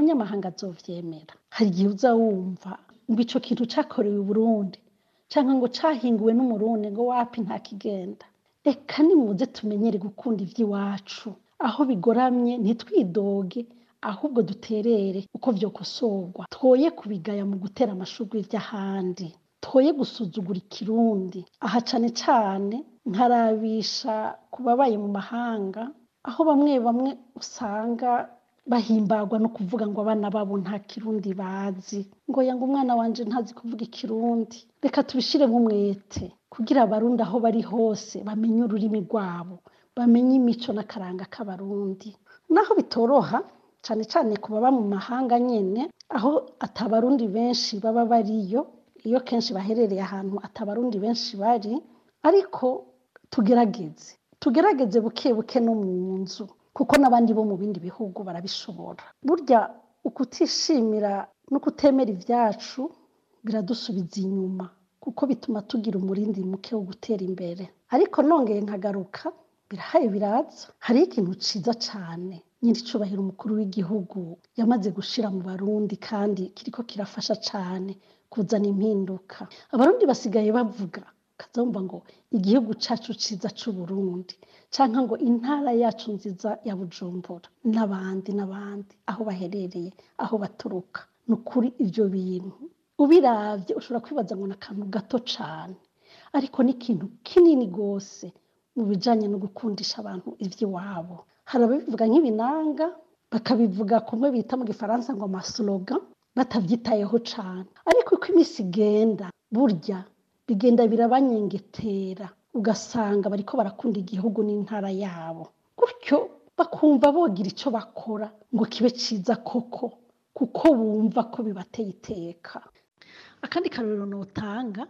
umunyamahanga azovyemera hari igihe uza wumva ngo ico kintu cakorewe i burundi canke ngo cahinguwe n'umurundi ngo wapi nta kigenda reka nimuze tumenyere gukunda ivy'iwacu aho bigoramye ntitwidoge ahubwo duterere uko vyokosorwa twoye kubigaya mu gutera amashurwe ivy'ahandi twoye gusuzugura ikirundi aha cane cane nkarabisha ku babaye mu mahanga aho bamwe bamwe usanga bahimbagwa no kuvuga ngo abana babo nta kirundi bazi ngo yanga umwana wanje ntazi kuvuga ikirundi reka tubishiremo umwete kugira abarundi aho bari hose bamenye ururimi rwabo bamenye imico n'akaranga k'abarundi naho bitoroha cane cane ku baba mu mahanga nyene aho atabarundi benshi baba bariyo iyo kenshi baherereye ahantu atabarundi benshi bari ariko tugerageze tugerageze buke buke no mu nzu kuko n'abandi bo mu bindi bihugu barabishobora burya ukutishimira no kutemera ivyacu biradusubiza inyuma kuko bituma tugira umurindi muke wo gutera imbere ariko nongeye nkagaruka birahaye biraza hariho ikintu ciza cane nyiricubahiro umukuru w'igihugu yamaze gushira mu barundi kandi kiriko kirafasha cane kuzana impinduka abarundi basigaye bavuga kazumva ngo igihugu cacu ciza c'uburundi canke ngo intara yacu nziza ya bujumbura n'abandi n'abandi aho baherereye aho baturuka ni ukuri ivyo bintu ubiravye ushobora kwibaza ngo ni akantu gato cane ariko ni ikintu kinini gose mu bijanye no gukundisha abantu ivy'iwabo hari ababivuga nk'ibinanga bakabivuga kumwe bita mu gifaransa ngo amaslogan batavyitayeho cane ariko uko imisi igenda burya bigenda birabanyengetera ugasanga bariko barakunda igihugu n'intara yabo gutyo bakumva bogira ico bakora ngo kibe ciza koko kuko bumva ko bibateye iteka akandi karorero notanga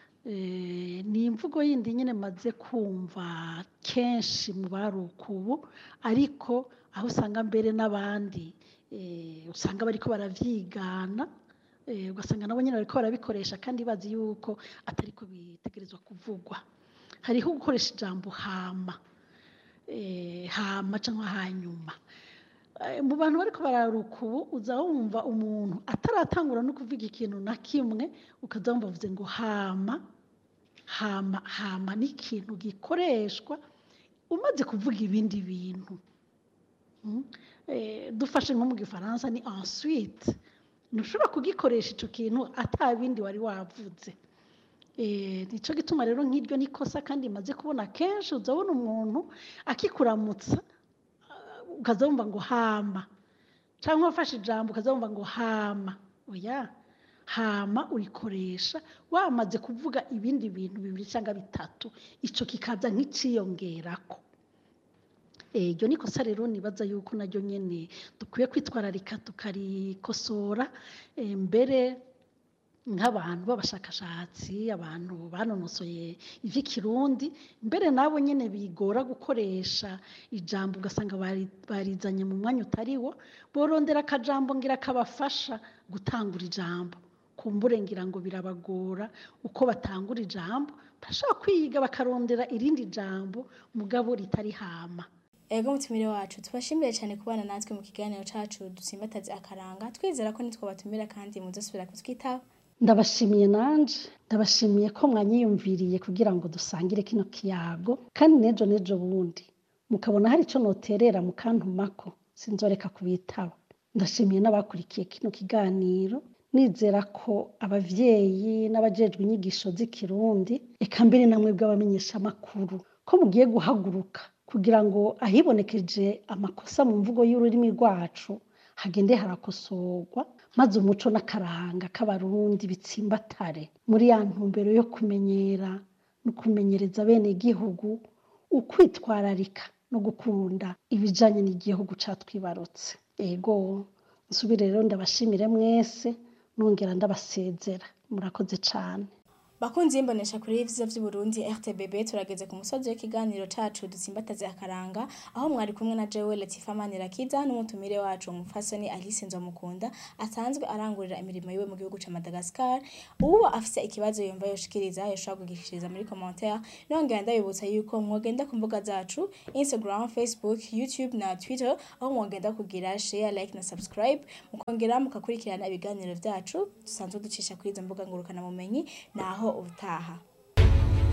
ni imvugo yindi nyene maze kumva kenshi mu baruka ubu ariko aho usanga mbere n'abandi usanga bariko baravyigana ugasanga nabo nyene bariko barabikoresha kandi bazi yuko atariko bitegerezwa kuvugwa hariho gukoresha ijambo hama hama canke hanyuma mu bantu bariko bararuka ubu uza wumva umuntu ataratangura no kuvuga ikintu na kimwe ukaza wumva avuze ngo hama hama hama ni ikintu gikoreshwa umaze kuvuga ibindi bintu dufashe nko mu gifaransa ni ensuite ntushobora kugikoresha ico kintu ata bindi wari wavuze nico gituma rero nk'iryo nikosa kandi maze kubona kenshi uzabona umuntu akikuramutsa ukaza wumva ngo hama cyangwa wafashe ijambo ukaza wumva ngo hama oya hama urikoresha wamaze kuvuga ibindi bintu bibiri cyangwa bitatu ico kikaza nk'iciyongerako iryo ni kosa rero nibaza yuko naryo nyene dukwiye kwitwararika tukarikosora mbere nk'abantu b'abashakashatsi abantu banonosoye ivy'ikirundi mbere nabo nyene bigora gukoresha ijambo ugasanga barizanye mu mwanya utariwo borondera akajambo ngira kabafasha gutangura ijambo kumbure ngira ngo birabagora uko batangura ijambo barashobora kwiga bakarondera irindi jambo mugabo ritari hama ego mutumire wacu tubashimiye cyane kubana natwe mu kiganiro cacu dusimbataze akaranga twizera ko nitwo batumira kandi muzosubira kutwitaho ndabashimiye nanje ndabashimiye ko mwanyiyumviriye kugira ngo dusangire kino kiyago kandi nejo nejo bundi mukabona hari ico noterera mukantumako sinzoreka kubitaba ndashimiye n'abakurikiye kino kiganiro nizera ko abavyeyi n'abajejwe inyigisho z'ikirundi eka mbere namwe bw'abamenyesha amakuru ko mugiye guhaguruka kugira ngo ahibonekeje amakosa mu mvugo y'ururimi rwacu hagende harakosorwa maze umuco n'akaranga k'abarundi bitsimbatare muri ya ntumbero yo kumenyera no kumenyereza bene igihugu ukwitwararika no gukunda ibijanye n'igihugu catwibarutse ego nsubire rero ndabashimire mwese nongera ndabasezera murakoze cane Bakunzi y'imbonesha kuri ivyiza vy'Uburundi RTBB turageze ku musozi w'ikiganiro cacu dutsimbataze akaranga aho mwari kumwe na jewe Latifa Manirakiza n'umutumire wacu umufasoni Alice Nzomukunda asanzwe arangurira imirimo yiwe mu gihugu ca Madagascar uwo afise ikibazo yumva yoshikiriza yoshobora kugishikiriza muri commentaire nongera ndabibutsa yuko mwogenda ku mbuga zacu Instagram, Facebook, YouTube na Twitter aho mwogenda kugira share, like na subscribe mukongera mukakurikirana ibiganiro vyacu dusanzwe ducisha kuri izo mbuga ngurukana bumenyi naho ubutaha